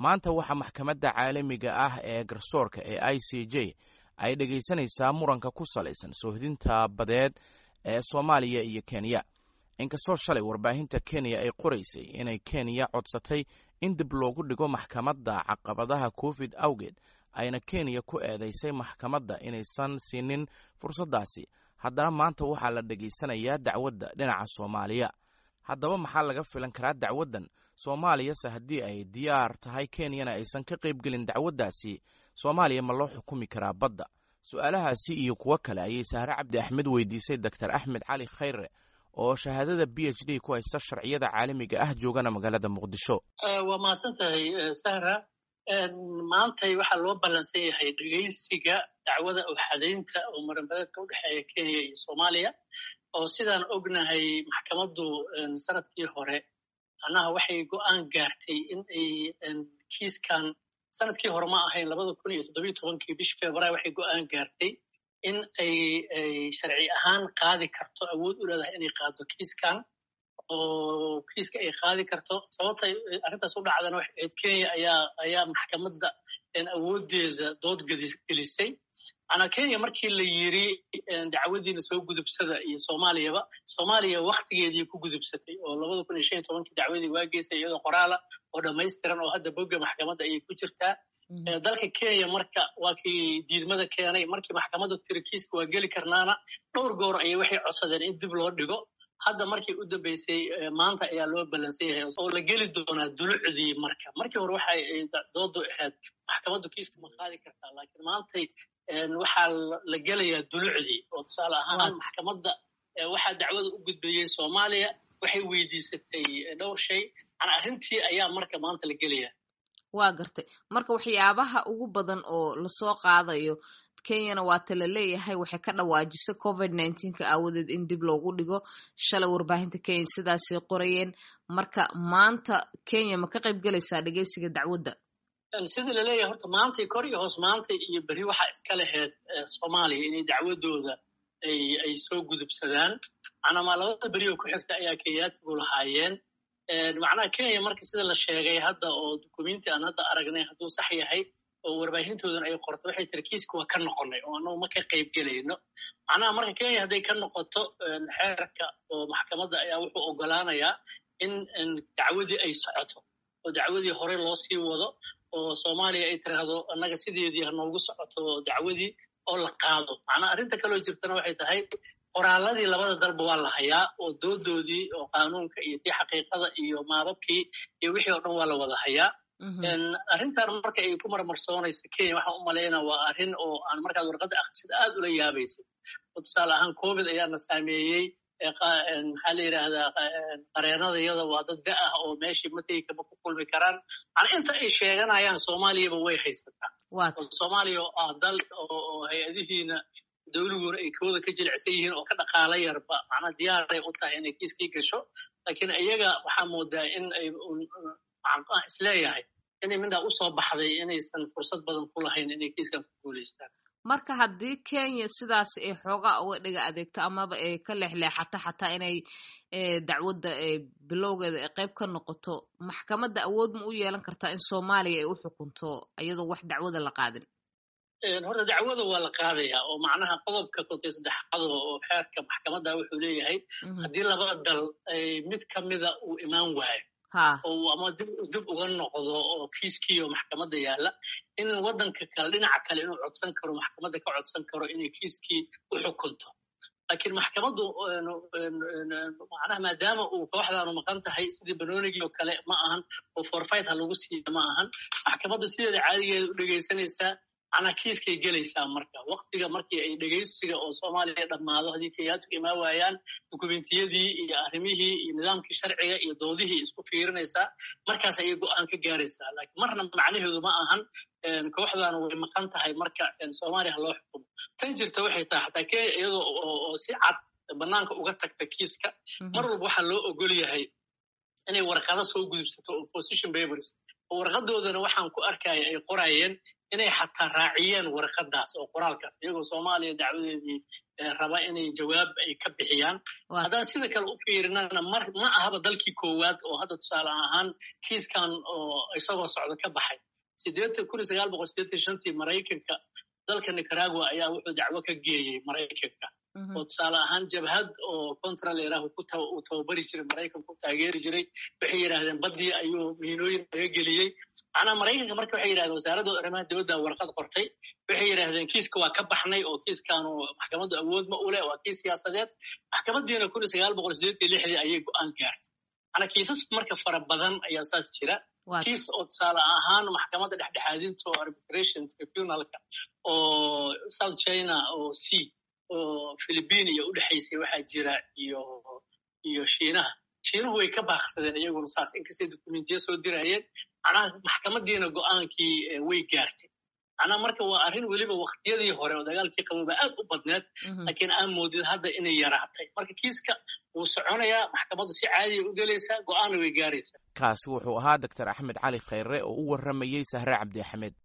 maanta waxaa maxkamadda caalamiga ah ee garsoorka ee i c j ay dhegaysanaysaa muranka ku salaysan soohdinta badeed ee soomaaliya iyo kenya inkastoo shalay warbaahinta kenya ay qoraysay inay kenya codsatay in dib loogu dhigo maxkamadda caqabadaha covid awgeed ayna kenya ku eedaysay maxkamadda inaysan siinin fursaddaasi haddana maanta waxaa la dhegaysanayaa dacwadda dhinaca soomaaliya haddaba maxaa laga filan karaa dacwaddan soomaaliyase haddii ay diyaar tahay kenyana aysan ka qaybgelin dacwaddaasi soomaaliya ma loo xukumi karaa badda su-aalahaasi iyo kuwo kale ayay sahre cabdi axmed weydiisay doctor axmed cali khayre oo shahaadada b h d ku haysta sharciyada caalamiga ah joogana magaalada muqdisho waa mahadsan tahay sahra maantay waxaa loo ballansan yahay dhegaysiga dacwada oxadaynta oo maranbadeedka u dhexeeya kenya iyo soomaaliya oo sidaan ognahay maxkamaddu sanadkii hore macnaha waxay go'aan gaartay in ay kiiskan sanadkii hore ma ahayn labada kun iyo toddobiyo tobankii bishii februaar waxay go'aan gaartay in ay sharci ahaan qaadi karto awood u leedahay inay qaado kiiskan oo kiiska ay qaadi karto sababta arrintaas u dhacdana waxay ahayd kenya ayaa ayaa maxkamadda awooddeeda dood gelisay macnaa kenya markii la yiri dacwadiina soo gudubsada iyo soomaaliyaba soomaaliya waktigeedii ku gudubsatay oo labada kun iyo shan iyo tobankii dacwadii waa geysay iyadoo qoraala oo dhammaystiran oo hadda bogga maxkamadda ayay ku jirtaa dalka kenya marka waa kii diidmada keenay markii maxkamaddu tiri kiiska waa geli karnaana dhowr goor ayay waxay codsadeen in dib loo dhigo hadda markii u dambeysay maanta ayaa loo ballansan yahay oo la geli doonaa dulucdii marka markii hore waxay doodu ahayd maxkamaddu kiiska ma qaadi kartaa laakiin maantay waxaa la gelayaa dulucdii oo tusaale ahaan maxkamadda waxaa dacwada u gudbeeyey soomaaliya waxay weydiisatay dhowr shay mana arrintii ayaa marka maanta la gelayaa waa gartay marka waxyaabaha ugu badan oo lasoo qaadayo kenyana waata la leeyahay waxay ka dhawaajisay covid nneteen-ka aawadeed in dib loogu dhigo shalay warbaahinta kenya sidaasay qorayeen marka maanta kenya ma ka qayb gelaysaa dhegeysiga dacwadda sidii laleeyahay horta maantay kor iyo hoos maantay iyo berri waxaa iska laheyd soomaaliya inay dacwaddooda ay ay soo gudubsadaan macnaa labada beri oo ku xigta ayaa kenyaatigu lahaayeen macnaha kenya marka sida la sheegay hadda oo dukumenti aan hadda aragnay hadduu sax yahay oo warbaahintoodan ay qorto waxay tiri kiiska waa ka noqonay oo annagu ma ka qayb gelayno macnaha marka kenya hadday ka noqoto xeerka oo maxkamadda ayaa wuxuu ogolaanayaa in dacwadii ay socoto oo dacwadii hore loo sii wado oo soomaaliya ay tiraahdo annaga sideedii hanoogu socoto dacwadii oo la qaado macnaha arrinta kaloo jirtana waxay tahay qoraaladii labada dalba waa la hayaa oo doodoodii oo qaanuunka iyo tii xaqiiqada iyo maababkii iyo wixii oo dhan waa la wada hayaa arrintan marka ay ku marmarsoonayso kenya waxaan u malaynaa waa arrin oo aan markaad warqadda akhrisida aad ula yaabaysay oo tusaale ahaan covid ayaana saameeyey maxaa la yidhaahdaa qareenadayada waa dad da ah oo meeshii mategi kama ku kulmi karaan mana inta ay sheeganayaan soomaaliyaba way haysataa soomaaliya oo ah dal oo hay-adihiina dawliguuna ay kooda ka jilicsan yihiin oo ka dhaqaala yarba macnaa diyaaray u tahay inay kiiskii gasho laakiin iyaga waxaa moodaa in ay isleeyahay inay midhaa usoo baxday inaysan fursad badan ku lahayn inay kiiskan ku guulaystaan marka haddii kenya sidaas ay xoogaa uga dhiga adeegto amaba ay ka leexleexato xataa inay dacwadda bilowgeeda ay qayb ka noqoto maxkamadda awood ma u yeelan kartaa in soomaaliya ay u xukunto iyadoo wax dacwada la qaadin horta dacwada waa la qaadayaa oo macnaha qodobka kontiyo saddexaad oo xeerka maxkamadda wuxuu leeyahay haddii labada dal mid ka mida uu imaan waayo oo ama dib uga noqdo oo kiiskiioo maxkamadda yaalla in waddanka kale dhinaca kale inuu codsan karo maxkamadda ka codsan karo inay kiiskii u xukunto laakiin maxkamaddu macnaha maadaama uu kooxdaanu maqan tahay sidii banoonigii oo kale ma ahan oo forfait ha lagu siiya ma ahan maxkamaddu sideeda caadigeeda u dhegaysanaysaa macnaa kiiskay gelaysaa marka waktiga markii ay dhegaysiga oo soomaaliya dhammaado haddii kenyaatigu imaan waayaan dukumentiyadii iyo arrimihii iyo nidaamkii sharciga iyo doodihii isku fiirinaysaa markaas ayay go'aan ka gaaraysaa laakiin marna macnaheedu ma ahan kooxdaanu way maqan tahay marka soomaaliya ha loo xukumo tan jirta waxay tahay xataa kenya iyadoo oo si cad bannaanka uga tagta kiiska mar walba waxaa loo ogol yahay inay warqado soo gudubsato opposition papers oo warqadoodana waxaan ku arkaya ay qorayeen inay xataa raaciyeen warqadaas oo qoraalkaas iyagoo soomaaliya dacwadeedii raba inay jawaab ay ka bixiyaan haddaan sida kale u fiirinana mar ma ahaba dalkii koowaad oo hadda tusaale ahaan kiiskan oo isagoo socdo ka baxay sideetan kun iyo sagaal boqol sideetan shantii maraykanka dalka nicaragua ayaa wuxuu dacwo ka geeyey maraykanka oo tusaale ahaan jabhad oo contraleeraah uu tababari jiray maraykanka ku taageeri jiray waxay yidhahdeen baddii ayuu miinooyin laga geliyey macnaa maraykanka marka waxay yidhahdeen wasaaradda arrimaha dibadda warqad qortay waxay yidhahdeen kiiska waa ka baxnay oo kiiskaanu maxkamaddu awood ma u leh waa kiis siyaasadeed maxkamaddiina kun iyo sagaal boqol sideetan iyo lixdii ayay go'aan gaartay macnaa kiisas marka fara badan ayaa saas jira kiis oo tusaale ahaan maxkamadda dhexdhexaadinta oo arbitration tribunalka oo south china oo c oo philippine iyo u dhexaysay waxaa jira iyo iyo shiinaha shiinuhu way ka baaqsadeen iyaguna saas inkastay dokumentiya soo dirayeen macnaha maxkamaddiina go'aankii way gaartay macnaha marka waa arrin weliba waktiyadii hore oo dagaalkii qabooba aad u badneed laakiin aan moodid hadda inay yaraatay marka kiiska wuu soconayaa maxkamaddu si caadiya u gelaysaa go'aanna way gaaraysaa kaasi wuxuu ahaa doctor axmed cali khayre oo u warramayey sahre cabdi axmed